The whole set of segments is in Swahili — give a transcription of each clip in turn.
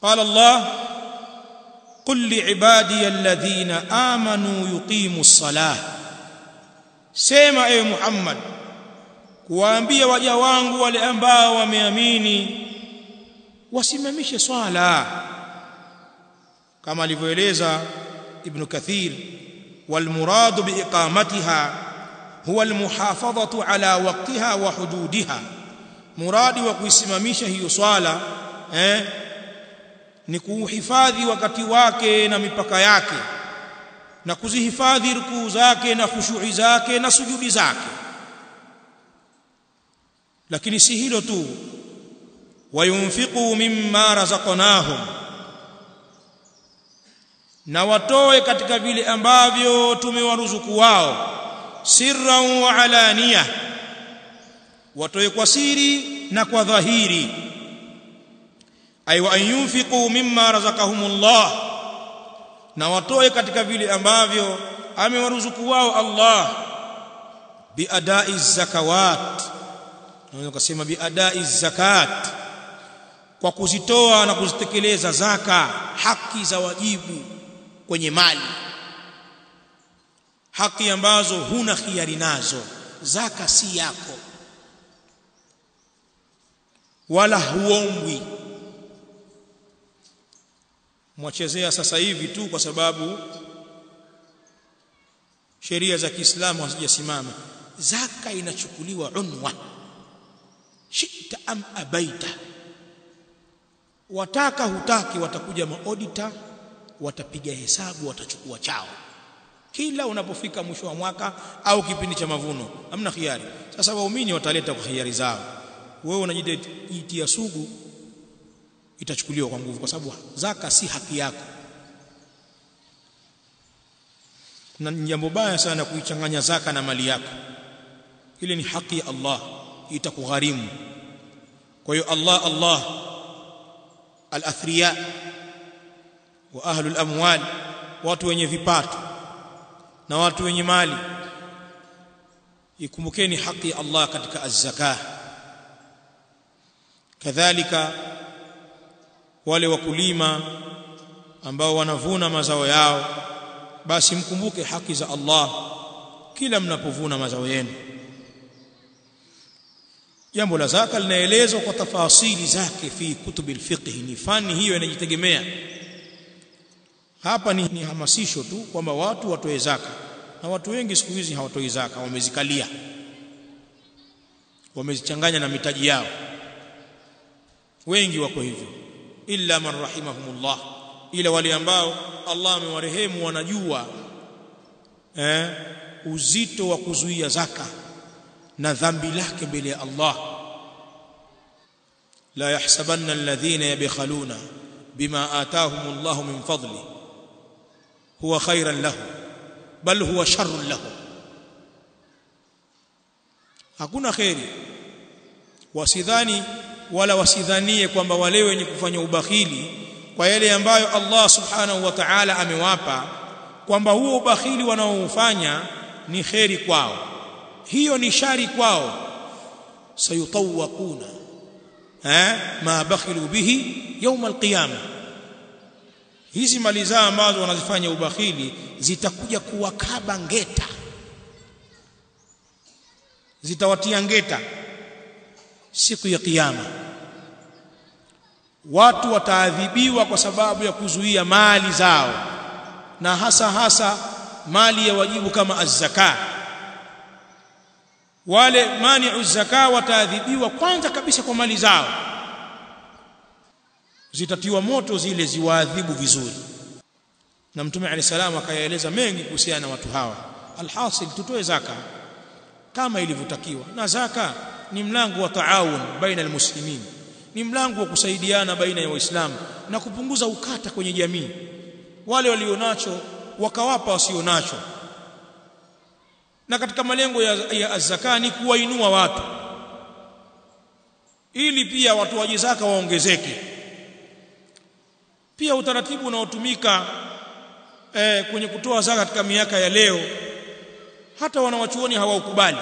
قال الله قل لعبادي الذين آمنوا يقيموا الصلاة سيما اي محمد kuwaambia waja wangu wale ambao wameamini wasimamishe swala kama alivyoeleza ibn kathir والمراد باقامتها هو المحافظه على وقتها وحدودها muradi wa kuisimamisha hiyo swala eh ni kuhifadhi wakati wake na mipaka yake na kuzihifadhi rukuu zake na khushu'i zake na sujudi zake lakini si hilo tu wayunfiqu mimma razaqnahum na watoe katika vile ambavyo tumewaruzuku wao sirran wa alaniya watoe kwa siri na kwa dhahiri ay wa yunfiqu mimma razaqahumullah na watoe katika vile ambavyo amewaruzuku wao Allah biadai zakawat unaweza kusema biadai zakat kwa kuzitoa na kuzitekeleza zaka haki za wajibu kwenye mali haki ambazo huna khiari nazo zaka si yako wala huombwi mwachezea sasa hivi tu kwa sababu sheria za Kiislamu hazijasimama zaka inachukuliwa unwa shita am abaita wataka hutaki watakuja maodita watapiga hesabu watachukua chao kila unapofika mwisho wa mwaka au kipindi cha mavuno hamna khiari sasa waumini wataleta kwa khiari zao wewe unajitia sugu itachukuliwa kwa nguvu kwa sababu zaka si haki yako na jambo baya sana kuichanganya zaka na mali yako ile ni haki ya Allah itakugharimu kwa hiyo Allah Allah al-athriya wa ahlul amwal watu wenye vipato na watu wenye mali ikumbukeni haki ya Allah katika az-zakah kadhalika wale wakulima ambao wanavuna mazao yao basi mkumbuke haki za Allah kila mnapovuna mazao yenu jambo la zaka linaelezwa kwa tafasili zake fi kutubil fiqh ni fani hiyo inajitegemea hapa ni, ni hamasisho tu kwamba watu watoe zaka na watu wengi siku hizi hawatoi zaka wamezikalia wamezichanganya na mitaji yao wengi wako hivyo illa man rahimahumullah ila wale ambao Allah amewarehemu wanajua eh, uzito wa kuzuia zaka na dhambi lake mbele ya Allah la yahsabanna alladhina yabkhaluna bima ataahum Allah min fadli huwa khairan lahum bal huwa sharrun lahum hakuna khairi wasidhani wala wasidhanie kwamba wale wenye kufanya ubakhili kwa yale ambayo Allah subhanahu wa ta'ala amewapa kwamba huo ubakhili wanaoufanya ni kheri kwao hiyo ni shari kwao sayutawaquna eh ma bakhilu bihi يوم القيامه hizi mali zao ambazo wanazifanya ubakhili zitakuja kuwakaba ngeta zitawatia ngeta siku ya kiyama watu wataadhibiwa kwa sababu ya kuzuia mali zao na hasa hasa mali ya wajibu kama az-zaka wale mani'u zaka wataadhibiwa kwanza kabisa kwa mali zao zitatiwa moto zile ziwaadhibu vizuri na mtume alayhi salamu akayaeleza mengi kuhusiana na watu hawa alhasil tutoe zaka kama ilivyotakiwa na zaka ni mlango wa taawun baina almuslimin ni mlango wa kusaidiana baina ya waislamu na kupunguza ukata kwenye jamii wale walionacho wakawapa wasionacho na katika malengo ya, ya zaka ni kuwainua watu ili pia watu wa zaka waongezeke pia utaratibu unaotumika eh, kwenye kutoa zaka katika miaka ya leo hata wanawachuoni hawaukubali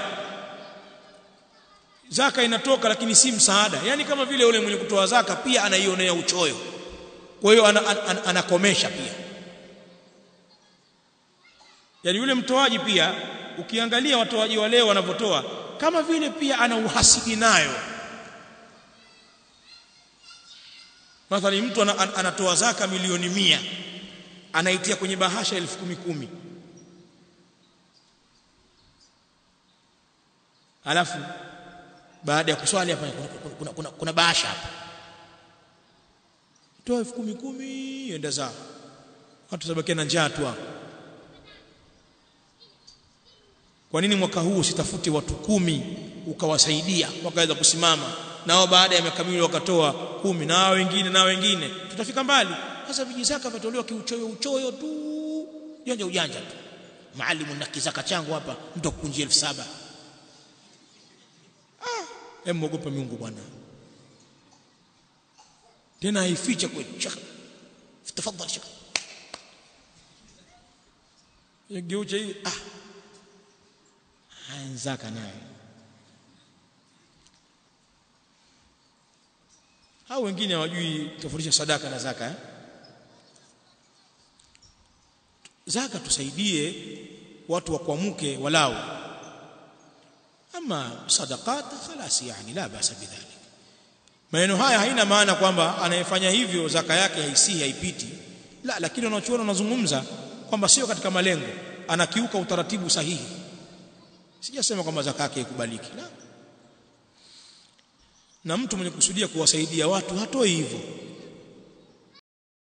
zaka inatoka lakini si msaada yani kama vile yule mwenye kutoa zaka pia anaionea uchoyo kwa hiyo anakomesha ana, ana, ana pia yani yule mtoaji pia ukiangalia watoaji wa leo wanavyotoa kama vile pia ana uhasidi nayo mathalan mtu anatoa zaka milioni mia anaitia kwenye bahasha elfu kumi kumi alafu baada ya kuswali hapa kuna, kuna, kuna, kuna, kuna bahasha hapa toa elfu kumi kumi enda zao watu sabakia na njaa tu hapo kwa nini mwaka huu usitafute watu kumi ukawasaidia wakaweza kusimama nao baada ya miaka miwili wakatoa kumi na wengine na wengine tutafika mbali sasa vijizaka vitolewa kiuchoyo uchoyo tu ujanja ujanja tu maalimu na kizaka changu hapa mtu akukunjia elfu saba ah hem mwogope Mungu bwana tena haificha kweli shaka tafadhali shaka yageucha hii ah zaka naye hao wengine hawajui tofautisha sadaka na zaka eh? zaka tusaidie watu wakuamuke walau ama sadaqat khalas yani la basa bidhalik maneno haya haina maana kwamba anayefanya hivyo zaka yake haisihi haipiti la lakini wanachuona wanazungumza kwamba sio katika malengo anakiuka utaratibu sahihi sijasema kwamba zaka yake ikubaliki la na mtu mwenye kusudia kuwasaidia watu hatoi hivyo